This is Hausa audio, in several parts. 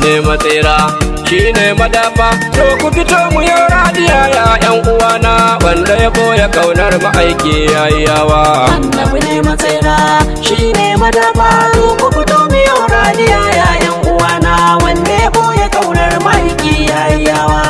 ne matsira shi ne madafa to ku fito mu yau radiya ya yan uwana wanda ya boye kaunar ma'aiki yayi yawa annabi ne matsira shi ne madafa to ku fito miyo radiya yayan uwana wanda ya boye kaunar maiki yayi yawa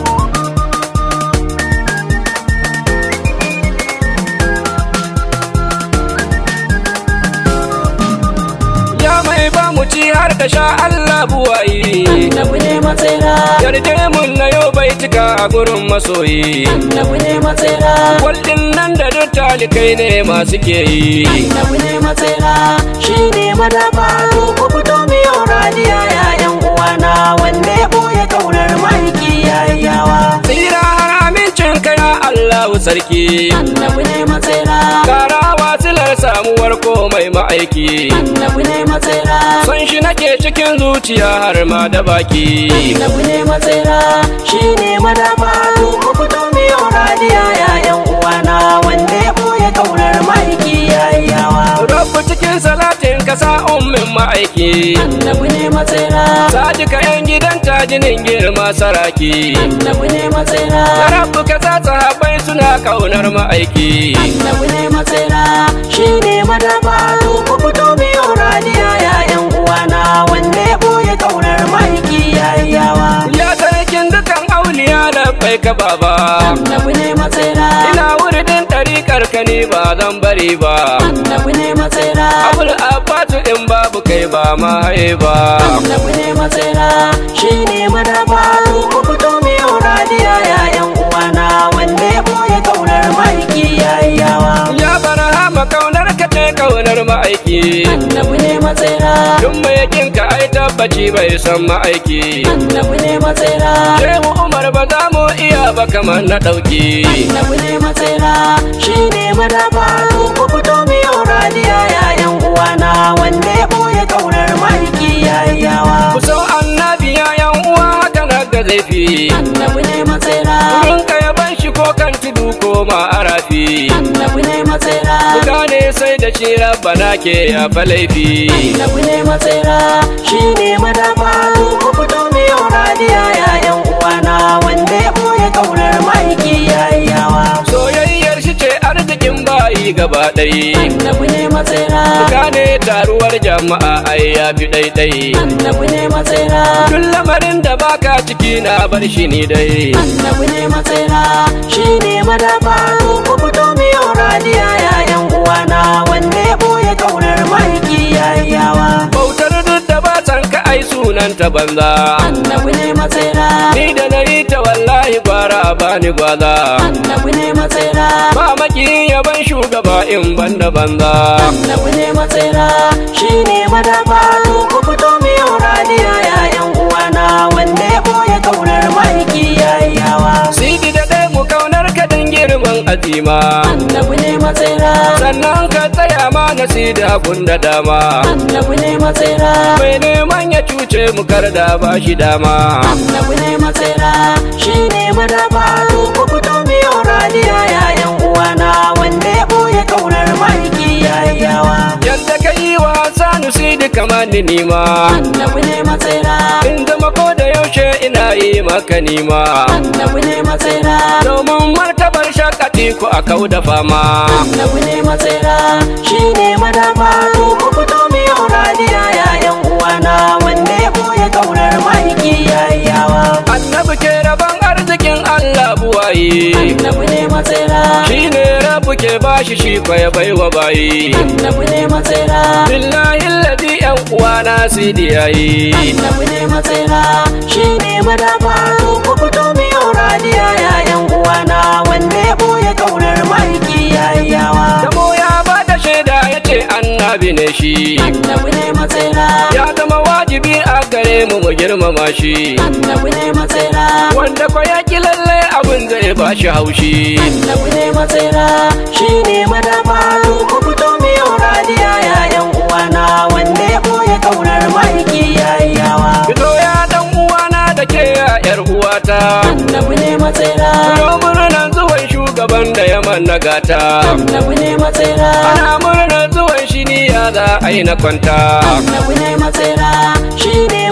ya mai ba mu ci har ka sha Allah buwayi annabi ne matsira yarje mun na yau bai cika a gurin masoyi annabi ne matsira Kwallin nan da duk talikai ne masu ke yi annabi ne matsira shi ne madafa to ku fito miyo radiya yayan uwana wanda ya boye kaunar maiki yayi yawa Tsira har amincin ka ya Allahu sarki annabi ne matsira Kara wasilar samuwar komai ma'aiki annabi ne matsira Son shi nake cikin zuciya har ma da baki annabi ne matsira shi ne madafa to ku fito miyo radiya yayan uwana wanda ya boye kaunar maiki yayi yawa Rabu cikin salatin ka sa ummin ma'aiki annabi ne matsira Sadika yan gidan tajinin girma saraki annabi ne matsira Ya rabu ka sa sahabbai suna kaunar ma'aiki annabi ne matsira shi ne madafa to ku fito miyo radiya yayan uwana wanda ya boye kaunar maiki yayi yawa Ya sarkin dukan auliya da bai ka baba annabi ne matsira Ina wuridin ɗariƙar ka ne ba zan bari ba annabi ne matsira Abul Abbatu in babu kai ba ma haye ba annabi ne matsira shi ne madafa to ku fito miyo radiya yayan uwana wanda ya boye kaunar maiki yayi yawa Ya barahama kaunar ka ce kaunar ma'aiki annabi ne matsira Duk mai yakin ka ai tabbaci bai san ma'aiki annabi ne matsira Shehu Umar ba za mu iya ba kamar na ɗauki annabi ne matsira shi ne madafa to ku fito miyo radiya yayan uwana wanda ya boye kaunar maiki yayi yawa Ku sau annabi ya yan uwa haka na ga zaifi annabi ne matsira Wurin ka ya ban shi ko kan tudu ko ma arafi annabi ne matsira Ku gane sai da shi rabbana ke ya fa laifi annabi ne matsira shi ne madafa to ku fito miyo radiya yayan uwana wanda ya boye kaunar maiki yayi yawa Soyayyar shi ce arzikin bayi gaba ɗaya annabi ne matsira gane taruwar jama'a ai ya fi ɗaiɗai annabi ne matsira Duk lamarin da baka ciki na bar shi ni dai annabi ne matsira shi ne madafa to ku fito miyo radiya yayan uwana wanda ya boye kaunar maiki yayi yawa Bautar duk da ba san ka ai sunan ta banza annabi ne matsira Ni da na yi ta wallahi gwara a bani gwaza annabi ne matsira Ba maki yaban shugaba in banda banza annabi ne matsira shi ne madafa to ku fito miyo radiya yayan uwana wanda ya boye kaunar maiki yayi yawa Sidi da ɗaya mu kaunar ka dan girman azima annabi ne matsira Sannan ka tsaya ma na sida da dama annabi ne matsira Mai neman ya cuce mu kar da ba shi dama annabi ne matsira shi ne madafa to ku fito miyo radiya yayan uwana wanda ya boye kaunar maiki yayi yawa Yadda ka yi wa sanu sidi kamar ni nima annabi ne matsira In zama ko da yaushe ina yi maka nima annabi ne matsira Domin martabar shakati ku a kau da fama annabi ne matsira shi ne madafa to ku fito miyo radiya yayan uwana wanda ya boye kaunar maiki yayi yawa Annabi ke rabon arzikin Allah buwayi annabi ne matsira Shi ne rabu ke bashi shi kwa ya baiwa bayi annabi ne matsira Billahi ladi yan uwana sidi yayi annabi ne matsira shi ne madafa to ku fito miyo radiya yayan uwana wanda ya boye kaunar maiki yayi yawa Damo ya bada shaida ya ce annabi ne shi annabi ne matsira Ya zama wajibi a gare mu mu girmama shi annabi ne matsira Wanda kwa ya ki lalle abin zai bashi haushi annabi ne matsira shi ne madafa to ku fito miyo radiya yayan uwana wanda ya boye kaunar maiki yayi yawa Fito ya dan uwana da ke ya yar uwata annabi ne matsira Yau murnan zuwan shugaban da ya manna gata annabi ne matsira Ana murnar zuwan shi ni ya za a yi na kwanta annabi ne matsira shi ne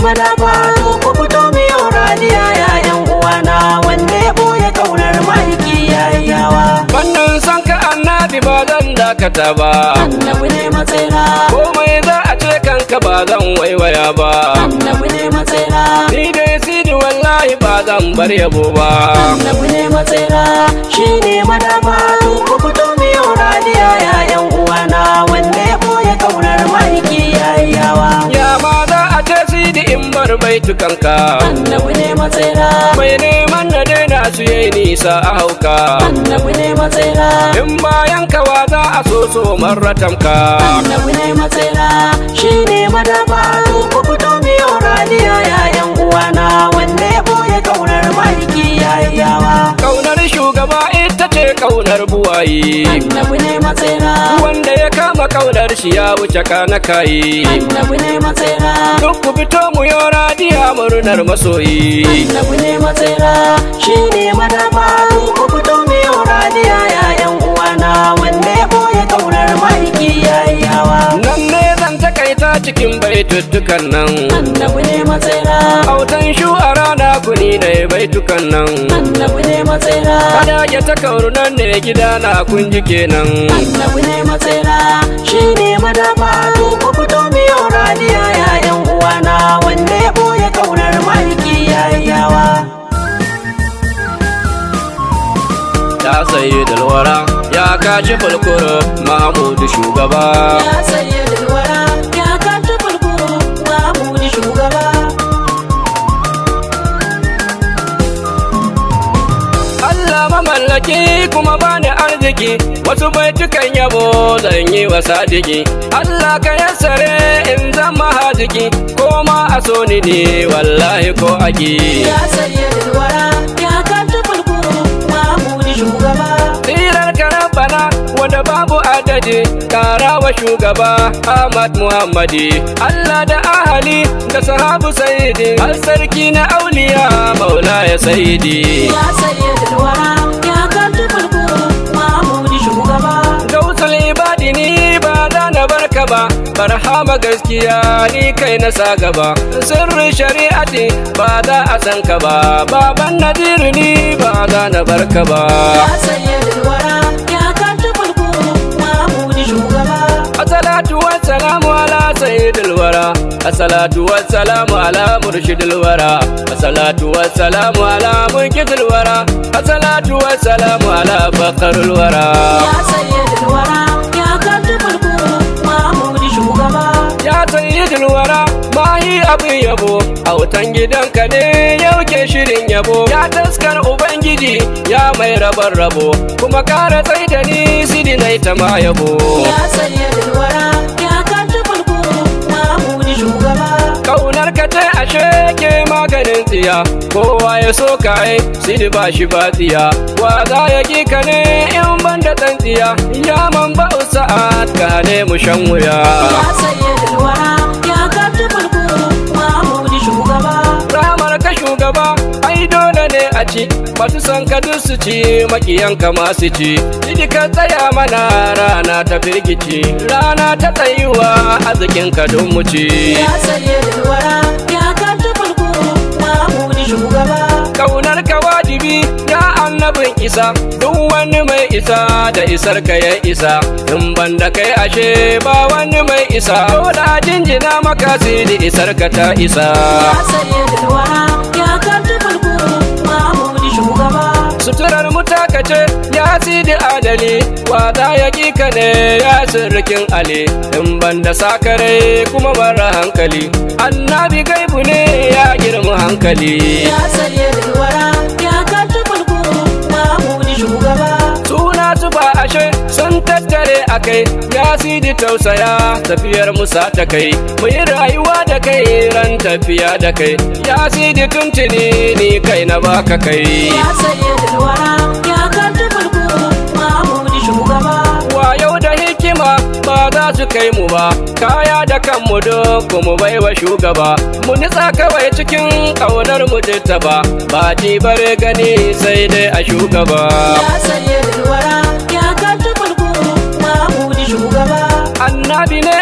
madafa to ku fito mu yau radiya ya yan uwana wanda ya boye kaunar mahaifi yayi yawa Wannan san ka annabi ba zan dakata ba annabi ne matsaira komai za a ce kanka ba zan waiwaya ba annabi ne matsaira ni dai sidi wallahi ba zan bar yabo ba annabi ne matsaira shine madafa to ku fito mu yau radiya ya yan uwana wanda ya boye kaunar mahaifi yayi yawa ya ma za a ce sidi in bar baitukanka annabi ne matsaira mai neman na daina su yi nisa a hauka annabi ne matsaira in bayan kawa za a so so marratamka annabi ne matsaira shine madafa to ku fito mu yau radiya ya yan uwana wanda ya boye kaunar mahaifi yayi yawa kaunar shugaba ita ce kaunar buwayi annabi ne matsaira wanda ya kama kaunar shi ya wuce kana kayi annabi ne matsaira duk ku fito mu yo radiya murnar masoyi annabi ne matsaira shine madafa to ku fito mu yau radiya ya yan uwana wanda ya boye kaunar mahaifi yayi yawa nan ne zan takaita cikin baituttukan nan annabi ne matsaira autan shu a rana kuni ne baitukan nan annabi ne matsaira kada ya ta kauru nan ne gida na kun ji kenan annabi ne matsaira shine madafa to ku fito mu yau radiya ya yan uwana wanda ya boye kaunar mahaifi yayi yawa ya sayi dalwara ya kashi fulkuro mahmudu shugaba ya saye dalwara ya kaci fulkuro mahmudi shugaba Allah mamallaki kuma bani arziki wasu baitukan yabo zan yi wa sadiki Allah ka yassare in zama haziki ko ma a so ni ne wallahi ko aki ya saye dalwara ya kaci fulkuro mahmudi shugaba tsirar ka rabbana wanda babu adadi kara wa shugaba Ahmad Muhammadi Allah da ahali da sahabu sayyidi har sarki na auliya maula ya sayyidi ya saye dalwara ya kaci fulkuro mahmudi shugaba Gausul ibadi ni ba za na barka ba barhama gaskiya ni kai na sa gaba sirrin shari'ati ba za a san ka ba baban nadiru ni ba za na barka ba ya saye dalwara ya kaci fulkuro mahmudi shugaba Assalatu wassalamu ala sayyidil wara Assalatu wassalamu ala murshidil wara Assalatu wassalamu ala munkidil wara Assalatu wassalamu ala fakharul wara ya saye dalwara ya kaci fulkuro mahmudi shugaba Ya sayyidil wara mahi abin yabo autan gidanka ne yau ke shirin yabo ya taskar ubangiji ya mai rabar rabo kuma kara tsai da ni sidi nai ta ma yabo ya saye dalwara ya kaci fulkuro mahmudi shugaba kaunar ka ta ashe ke maganin tsiya kowa ya so ka ai sidi ba shi ba tsiya wa za ya ki ka ne in ban da tsan tsiya ya man ba sa'ad ka ne mu shan wuya ya saye dalwara ya kaci fulkuro mahmudi shugaba ramar ka shugaba ai dole ne a ci masu son ka duk su ci makiyan ka masu ci idi ka tsaya mana rana ta firgici rana ta tsayuwa arzikin ka don mu ci ya saye dalwara ya kaci fulkuro mahmudi shugaba kaunar ka wajibi ya annabin isa duk wani mai isa da isar ka ya isa in ban da kai ashe ba wani mai isa dole a jinjina maka da isar ka ta isa ya saye dalwara ya kaci fulkuro mahmudi shugaba suturar mutakace ya sidi adali wada ya ka ne ya sirrikin ali in ban da sakare kuma mara hankali annabi gaibu ne ya girma hankali ya saye dalwara ya kaci fulkuro mahmudi shugaba suna su ba ashe sun tattare a kai ya sidi tausaya tafiyar musa ta kai mu yi rayuwa da kai ran tafiya da kai ya sidi tuntuni ni kai na baka kai ya saye dalwara ya kaci fulkuro mahmudi shugaba yau da hikima ba za su kai mu ba kaya da kanmu duk mu baiwa shugaba mu nitsa kawai cikin ƙaunar mu ta ba ba ji bare gani sai dai a shugaba ya saye dalwara ya kaci fulkuro mahmudi shugaba annabi ne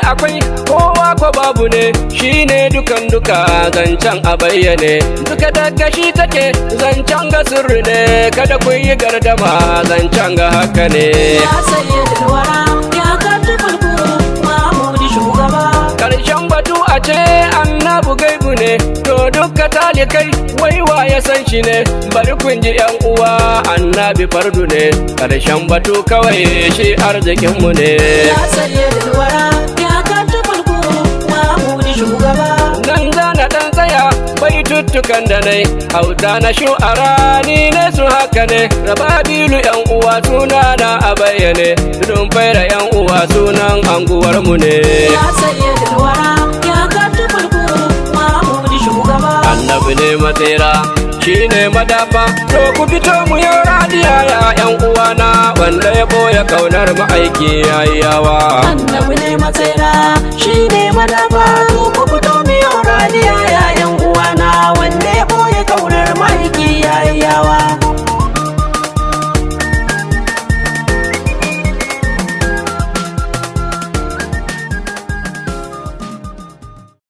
akwai kowa ko babu ne shine dukan duka zancen a bayyane duka daga shi take zancen ga sirri ne kada ku yi gardama zancen ga haka ne ya sayyidul wara ya kaji mulku mahmudi shugaba karshen batu a ce annabu gaibu ne to duka talikai waiwa ya san shi ne bari kun ji yan uwa annabi fardu ne karshen batu kawai shi arzikinmu ne ya sayyidul wara ya kaji mulku mahmudi shugaba nan za na dan tsaya bai tuttukan da nai hauta na shu'ara ni ne su haka ne raba bilu yan uwa suna na a bayyane tudun faira yan uwa sunan anguwar mu ne ya sayyidul wara ya kaji mulku mahmudi shugaba annabi ne matsira shi ne madafa to ku fito mu yi radiya ya yan uwana wanda ya boye kaunar ma'aiki yayi yawa annabi ne matsaira shi ne madafa to ku fito